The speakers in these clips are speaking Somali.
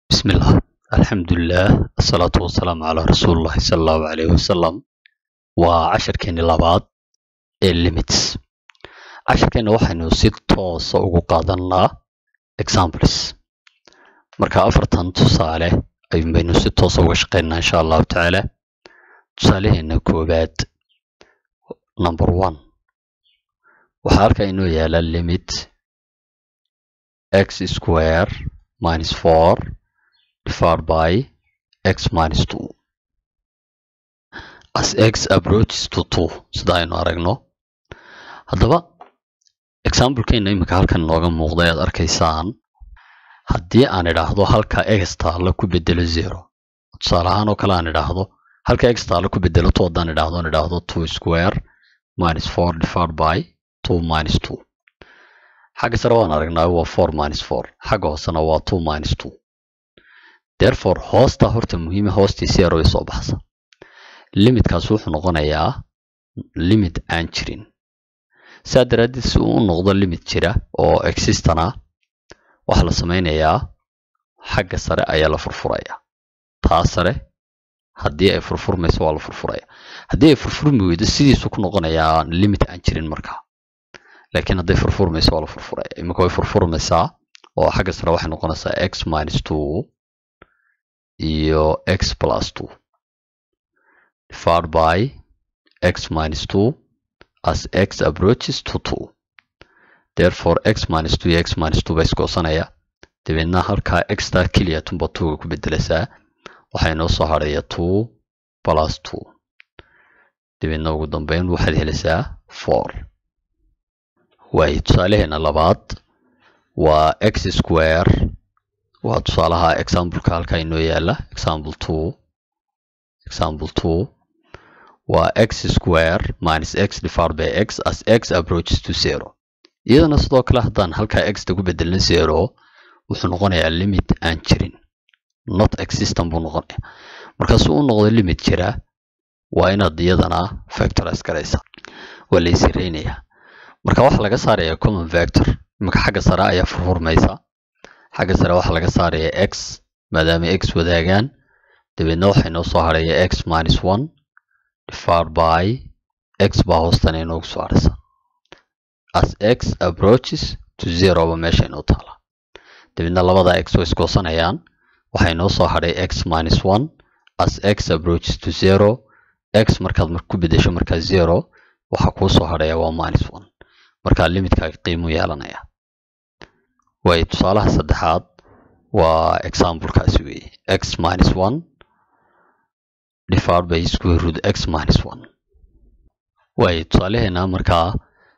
bismillah alxamdulilah asalaatu wasalaamu calaa rasuulillahi sala allahu calayhi wasalam waa casharkeeni labaad ee limits casharkeena waxaynu si toosa ugu qaadanaa examples marka afartan tusaale ayuun baynu si toosa uga shaqeynaa insha allahu tacaala tusaalaheena koowaad number one waxaa halkaa inoo yaala limit x square minus four divided by x minus two as x approaches to two sida aynu aragno haddaba examplekeena iminka halkan inooga muuqda ayaad arkaysaan haddii aan idhaahdo halka x taalla ku bedelo zero tusaale ahaan oo kale aan idhaahdo halka x taalla ku bedelo two haddaan idhaahdo aan idhaahdo two square minus four divided by two minus two xagga sare waan aragnaa waa four minus four xagga hoosena waa two minus two therefore hoosta horta muhiima hoostii zero ay soo baxsa limitkaas wuxuu noqonayaa limit aan jirin saa daraaddeed si uu u noqdo limit jira oo existana waxaa la sameynayaa xagga sare ayaa la furfuraya taa sare haddii ay furfurmayso waa la furfuraya haddii ay furfurmi weydo sidiisu ku noqonayaa limit aan jirin markaa laakiin hadday furfurmayso waa la furfuraya iminka way furfurmaysaa oo xagga sare waxay noqonaysaa x minus two iyo x plus two divided by x minus two as x approaches to two therefore x minus two iyo x minus two ba isgoosanaya dabeedna halkaa xtaa keliya tunba twoga ku bedelaysaa waxaa inoo soo hadhaya two plus two dabeedna ugu dambeyn waxaad helaysaa four waayo tusaalaheena labaad waa x square waa tusaalaha exampleka halkaa inoo yaala example two example two waa x square minus x divided by x as x approaches to zero iyadana sidoo kale haddaan halkaa xta ku bedelna zero wuxuu noqonayaa limit aan jirin not existent buu noqonaya markaasuu u noqdo limit jira waa inaad iyadana factorize garaysa waa la isireynayaa marka waxaa laga saaraya common factor iminka xagga sare ayaa furfurmaysa xagga sare waxaa laga saaraya x maadaama x wadaagaan dabeedna waxaa inoo soo hadhaya x minus one divided by x baa hoostana inoogu soo hadhaysa as x approaches to zero ba meesha inoo taala dabeedna labada x way isgoosanayaan waxaa inoo soo hadhay x minus one as x approaches to zero x markaad ku bedesho markaa zero waxaa kuu soo hadhaya waa minus one markaa limitkaaga qiimuu yeelanaya waayo tusaalaha saddexaad waa examplekaasi weeye x minus one divided by square root x minus one waayo tusaalaheena markaa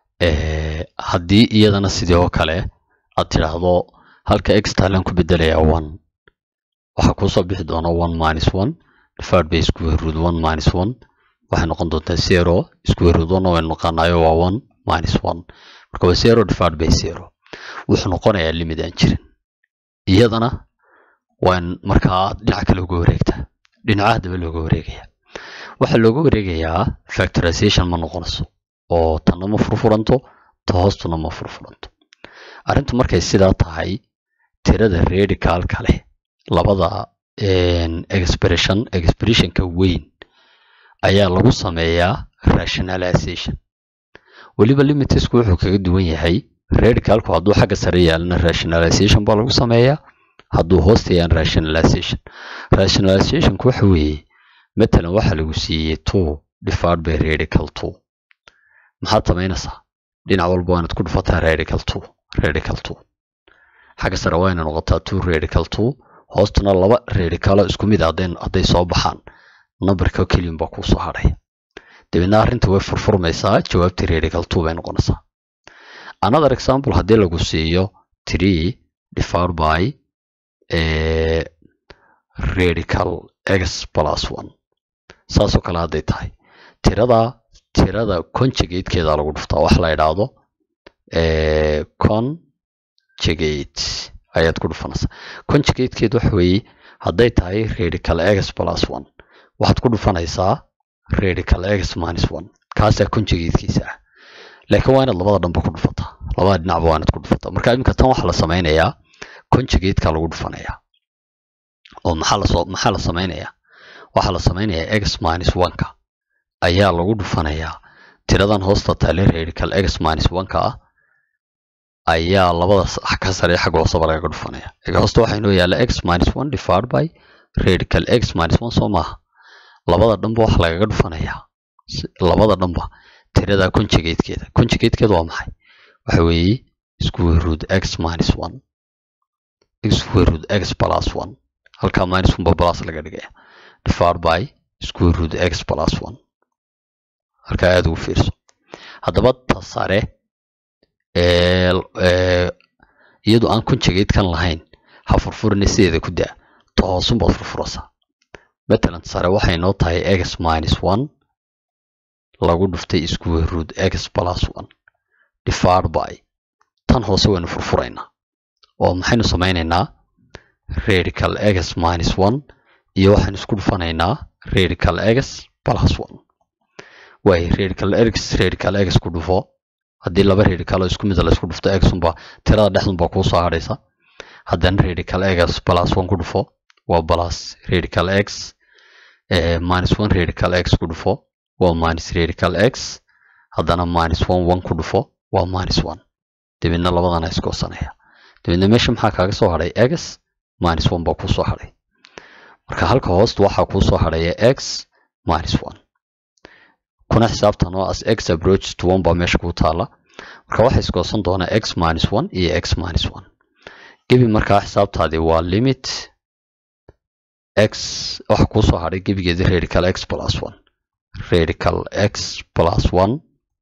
haddii iyadana sidii oo kale aad tidhaahdo halka x taalan ku bedelayaa one waxaa kuusoo bixi doona one minus one divided by square root one minus one waxay noqon doontaa zero square root one waynu naqaanaayo waa one minus one marka waa zero divided by zero wuxuu noqonayaa limit aan jirin iyadana waan markaa dhinaca kale uga wareegtaa dhinaca haddaba looga wareegaya waxaa looga wareegayaa factorization ma noqonayso oo tanna ma furfuranto ta hoostuna ma furfuranto arrintu markay sidaa tahay tirada radical kale labada expression expressionka weyn ayaa lagu sameeyaa rationalization weliba limitisku wuxuu kaga duwan yahay radicalku hadduu xagga sare yaalana rationalization baa lagu sameeyaa hadduu hoosta yaan rationalization rationalizationku waxa weeye matalan waxaa lagu siiyey two divided by radical two maxaad samaynaysaa dhinac walba waa inaad ku dhufataa radical two radical two xagga sare waa inay noqotaa two radical two hoostuna laba radicalo isku mid hadday soo baxaan numberka keliyan baa kuu soo hadhaya dabeedna arrinta way furfurmaysaa jawaabtii radical two bay noqonaysaa another example haddii lagu siiyo three divided by radical x plus one saasoo kale hadday tahay tirada tirada conjugatekeeda lagu dhuftaa waxa la idhaahdo conjugate ayaad ku dhufanaysaa conjugatekeed waxa weeye hadday tahay radical x plus one waxaad ku dhufanaysaa radical x minus one kaasaa conjugatekiisa ah laakiin waa inaad labada dhanba ku dhufataa labada dhinacba waa inaad ku dhufataa marka iminka tan waxaa la sameynayaa conjugateka lagu dhufanayaa oo maxaa lasoo maxaa la samaynayaa waxaa la samaynayaa x minus one-ka ayaa lagu dhufanayaa tiradan hoosta taale radical x minus one-ka ah ayaa labada ka sare xagga hooseba lagaga dhufanaya hoosta waxaa inoo yaalla x minus one divided by radical x minus one soo maaha labada dhanba waxa lagaga dhufanayaa labada dhanba tirada conjugatekeeda conjugatekeeda waa maxay waxa weeye square root x minus one square root x plus one halkaa minus one ba plus laga dhigaya divided by square root x plus one halkaa aada ugu fiirso haddaba ta sare iyadoo aan conjugatekan lahayn ha furfurina sideeda ku daa ta hoosunbaad furfuraysaa matalan sare waxay noo tahay x minus one lagu dhuftay square root x plus one divided by tan hoose waynu furfuraynaa oo maxaynu samaynaynaa radical x minus one iyo waxaynu isku dhufanaynaa radical x plus one waayo radical x radical x ku dhufo haddii laba radical oo isku mid la isku dhufto x unba tirada dhexdunba kuu soo hadhaysa haddana radical x plus one ku dhufo waa plus radical x minus one radical x ku dhufo waa minus radical x haddana minus one one ku dhufo waa minus one dabeedna labadana iskoosanaya dabeedna meesha maxaa kaaga soo hadhay x minus one baa kuu soo hadhay marka halka hoosta waxaa kuu soo hadhaya x minus one kuna xisaabtan oo as x approaches to one baa meesha kuu taala marka waxaa iskoosan doonaa x minus one iyo x minus one gebi markaa xisaabtaadii waa limit x waxa kuu soo hadhay gebigeedii radical x plus one radical x plus one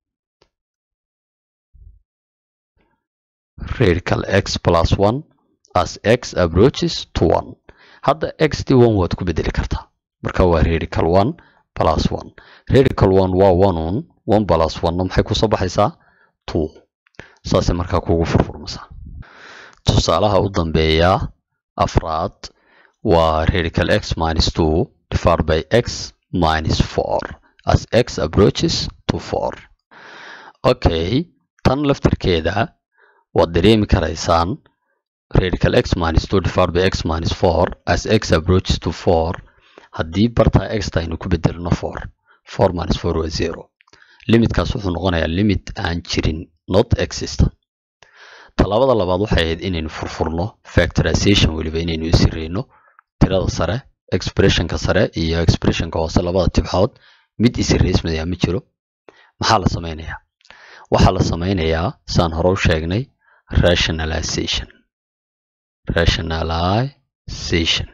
radical x plus one as x approaches to one hadda x d one waad ku bedeli kartaa marka waa radical one plus one radical one waa one un one plus one maxay kusoo baxaysaa two saasay markaa kugu furfurmaysaa tusaalaha u dambeeya afraad waa radical x minus two divided by x minus four as x approaches to four okay tan laftirkeeda waad dareemi karaysaan radical x minus two divided by x minus four as x approaches to four haddii bartaa exta aynu ku bedelno four four minus four waa zero limitkaas wuxuu noqonayaa limit aan jirin not existent tallaabada labaad waxay ahayd inaynu furfurno factorization weliba inaynu isireyno tirada sare expressionka sare iyo expressionka hoose labada tibxood mid isiraysmaya ma jiro maxaa la samaynayaa waxaa la samaynayaa saan hore u sheegnay rationalization rationalization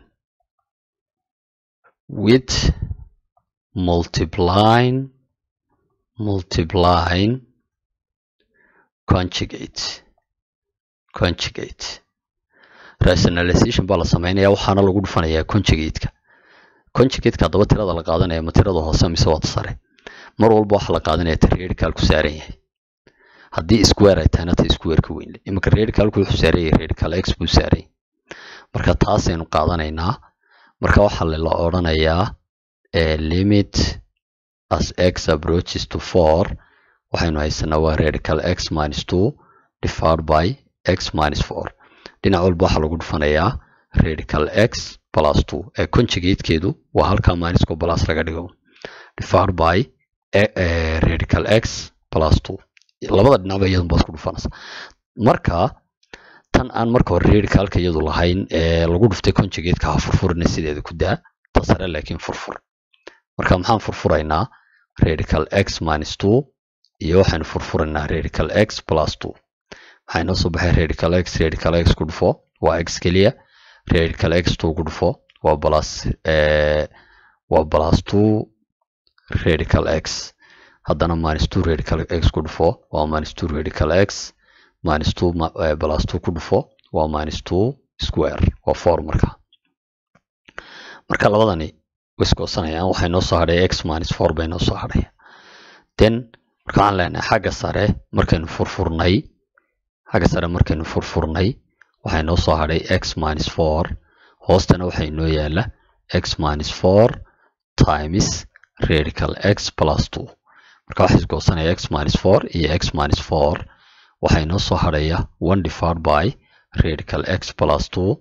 with multiplying multiplying conjugate conjugate rationalization baa la sameynaya waxaana lagu dhufanayaa conjugate-ka conjugate-ka haddaba tirada la qaadanaya ma tirada hoose mise waad sare mar walba waxaa la qaadanaya ta radical ku saaran yahay haddii square ay tahayna ta square ka weyn iminka radicalku wuxuu saaran yahay radical x buu saaran yahay marka taasaynu qaadanaynaa marka waxaa la odhanayaa limit as x approaches to four waxaynu haysanaa waa radical x minus two divided by x minus four dhinac walba waxaa lagu dhufanayaa radical x plus two ee conjugatekeedu waa halkaa minusko plus laga dhigo divided by radical x plus two labada dhinacba iyadun baad ku dhufanaysa marka tan aan marka hore radicalka iyadu lahayn ee lagu dhuftay conjugateka ha furfurina sideeda ku daa ta sare laakiin furfur marka maxaan furfuraynaa radical x minus two iyo waxaynu furfuraynaa radical x plus two waxaa inoo soo baxay radical x radical x ku dhufo waa x keliya radical x two ku dhufo waa plus waa plus two radical x haddana minus two radical x ku dhufo waa minus two radical x minus two plus two ku dhufo waa minus two square waa four marka marka labadani wiskoosanayaan waxay noo soo hadhay x minus four bay noo soo hadhay then marka waxaan leenahay xagga sare markaynu furfurnay xagga sare markaynu furfurnay waxay noo soo hadhay x minus four hoostana waxay noo yaala x minus four times radical x plus two marka waxay isgoosanaya x minus four iyo x minus four waxay noo soo hadhaya one divided by radical x plus two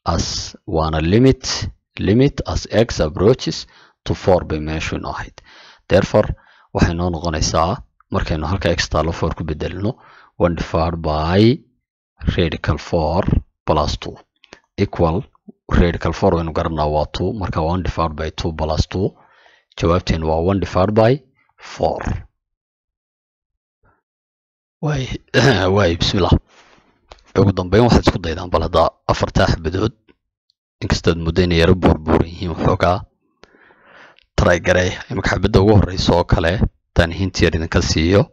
as waana limit limit as x approaches to four bay meeshu inoo ahayd therefore waxay noo noqonaysaa markaynu halka x taalo four ku bedelino one divided by radical four plus two equal radical four waynu garanaa waa two marka one divided by two plus two jawaabteenu waa one divided by four waay waay bismillah ugu dambeyn waxaad isku daydaan bal haddaa afartaa xabadood inkastood muddo inay yaro buurbuuran yihiin waxoogaa try garey imika xabadda ugu horeysa oo kale haddaan hintiyar idinka siiyo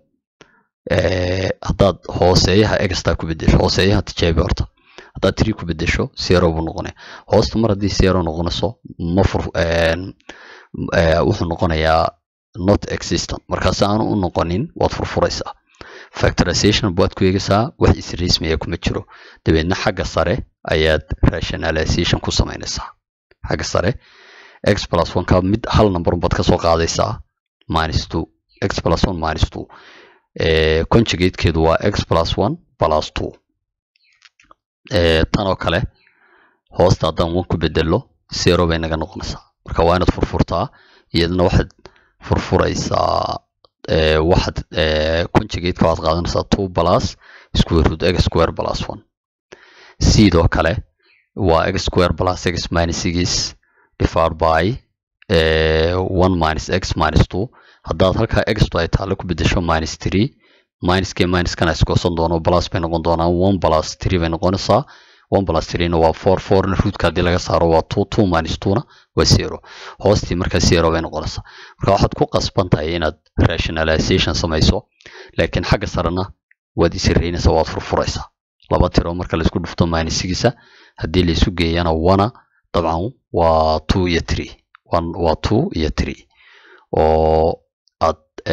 haddaad hooseeyaha exta ku bedesho hooseeyaha tijaabi horta haddaad tiri ku bedesho zero buu noqonaya hoosta mar haddii zero noqonayso ma fur wuxuu noqonayaa not existent markaasi aanu u noqonin waad furfuraysaa factorization baad ku eegaysaa wax isrismiya kuma jiro dabeedna xagga sare ayaad rationalization ku samaynaysaa xagga sare x plus one ka mid hal number baad kasoo qaadaysaa minus two x plus one minus two conjugatekeedu waa x plus one plus two tan oo kale hoosta haddaan one ku bedelo zero bay naga noqonaysaa marka waa inaad furfurtaa iyadana waxaad furfuraysaa waxaad conjugateka waad qaadanaysaa two plus square root x square plus one sidoo kale waa x square plus x minus six divided by one minus x minus two haddaad halkaa x ay taale ku bedesho minus three minus k minus kana iskoosan doono plus bay noqon doonaan one plus three bay noqonaysaa one plus threena waa four fourna rootka haddii laga saaro waa two two minus twona waa zero hoostii markaa zero bay noqonaysaa marka waxaad ku qasban tahay inaad rationalization samayso laakiin xagga sarena waad isiraynaysaa waad furfuraysaa laba tiro marka laisku dhufto minus sixsa haddii laisu geeyana wana dabcan waa two iyo three waa two iyo three oo aad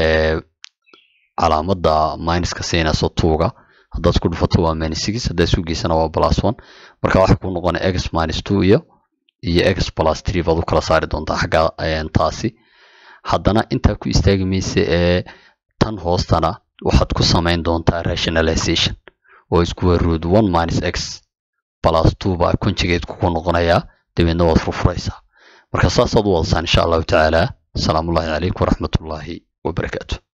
calaamadda minuska siinayso twoga haddaad isku dhufato waa minus six haddaad isu geysana waa plus one marka waxay ku noqonaya x minus two iyo iyo x plus three baad u kala saari doontaa xagga taasi haddana intaa ku istaagi maysa ee tan hoostana waxaad ku samayn doontaa rationalization oo isku root one minus x plus two baa conjugate ku noqonayaa dabeedna waad furfuraysaa marka saasaad u wadasaan insha allahu tacaala asalaamu ullahi calaykum waraxmatullaahi wabarakaatu